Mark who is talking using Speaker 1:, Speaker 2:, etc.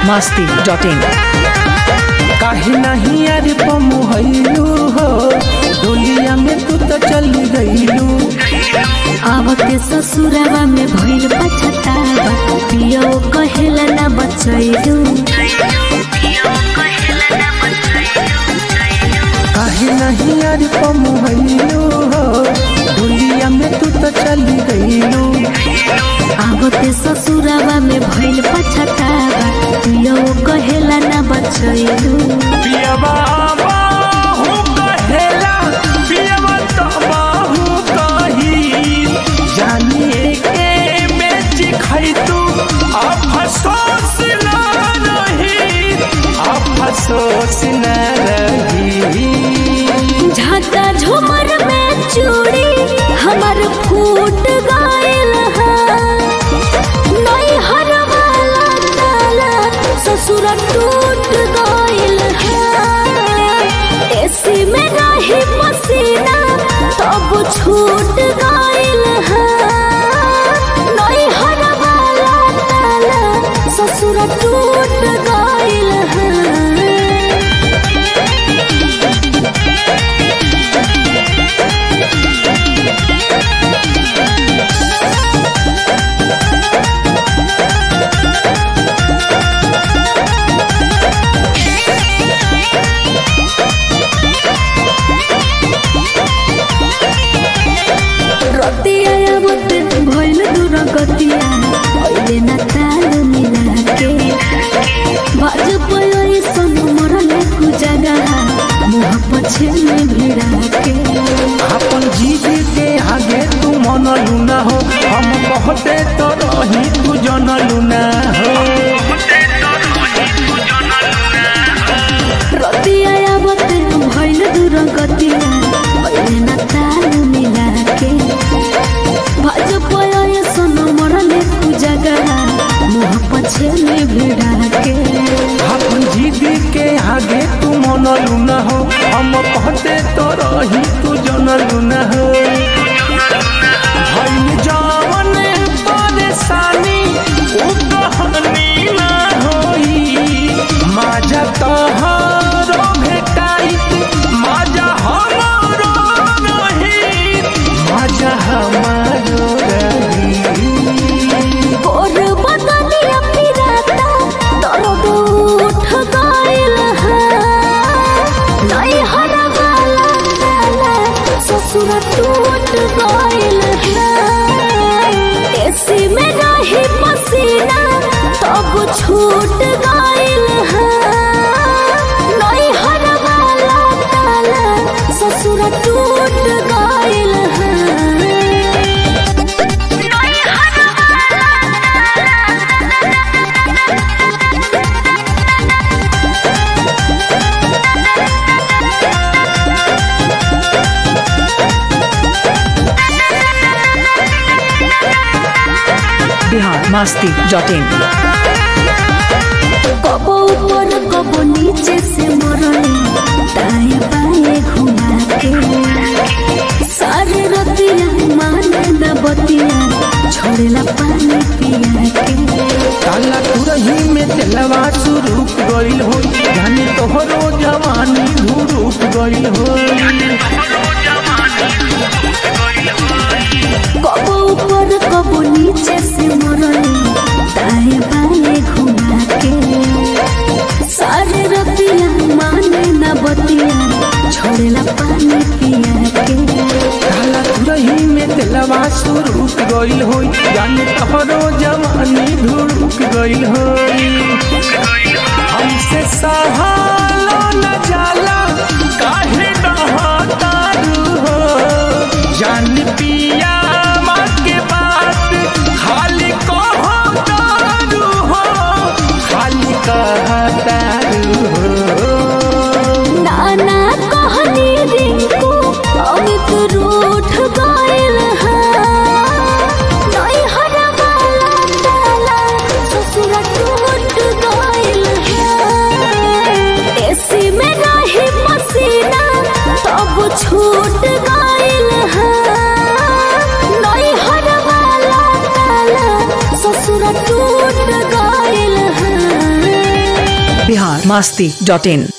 Speaker 1: masti.in
Speaker 2: काहे नहीं अरे पमुहैलू हो डोलिया में तू तो चल गईलू
Speaker 3: आवते ससुरवा में भइल पछतावा पियो कहेला ना बचैलू
Speaker 2: काहे नहीं अरे पमुहैलू हो डोलिया में तू तो चल गईलू
Speaker 3: आवते ससुरवा में भइल पछतावा पियो कहेला ना बचैलू
Speaker 2: पियबा बाहू कहेला पियबा तो बाहू कही जानिए के बेच खई तू अफसोस न रही अफसोस न रही
Speaker 3: झाका झुमर में चूड़ी हमर फूट गइल है नई हर वाला ताला ससुर टूट गइल है एसी में रही पसीना तब छूट गइल है नई हर वाला ताला ससुर टूट गइल है रतिया आवत भइल दूर गतिया अहिले न ताल मिलाके बाज पयो सन मरले कु जगह मुह पछे में भिड़ाके
Speaker 2: अपन जीव के आगे तू मनलू ना हो हम कहते तो रही तू जनलू ना हो
Speaker 3: रतिया आवत भइल दूर गतिया अहिले न ताल मिलाके बाज पयो सन मरले कु जगह मुह पछे में भिड़ाके
Speaker 2: अपन जीव के आगे तू मनलू ना हो हम कहते तो रही तू जनलू ना हो भइल जवन परेशानी उ कहानी ना होई माजा तोहरो भेटाइत माजा हमारो रही माजा हमारो रही
Speaker 3: और बदलिया पिराता दर्द उठ गइल है नहीं हर वाला ताला ससुर टूट गइल है एसी में रही पसीना तब छूट गइल है नहीं हर वाला ताला ससुर टूट गइल है
Speaker 1: Bihar masti.in
Speaker 3: कबो ऊपर कबो नीचे से मरले दाएं बाएं घुमा के सारे रतिया माने न बतिया छोड़ेला पानी पिया के
Speaker 2: काला तुरही में तेलवा सुरूप गइल हो जाने तोहरो जवानी धुरूप गइल हो
Speaker 3: कबो ऊपर कबो नीचे से मरले दाएं बाएं घुमा के सारे रतिया माने न बतिया छोड़ेला पानी पिया के
Speaker 2: काला तुरही में तेलवा सुरूप गइल हो जाने तोहरो जवानी धुरूप गइल हो हमसे सहालो न जाला काहे नहातारू हो जान पिया माँ के बात खाली कहतारू हो खाली कहतारू हो
Speaker 3: नाना कहनी रिंकू अमित रूठ गइल है नहीं हर वाला ताला ससुर टूट गइल है एसी में रही
Speaker 1: masti.in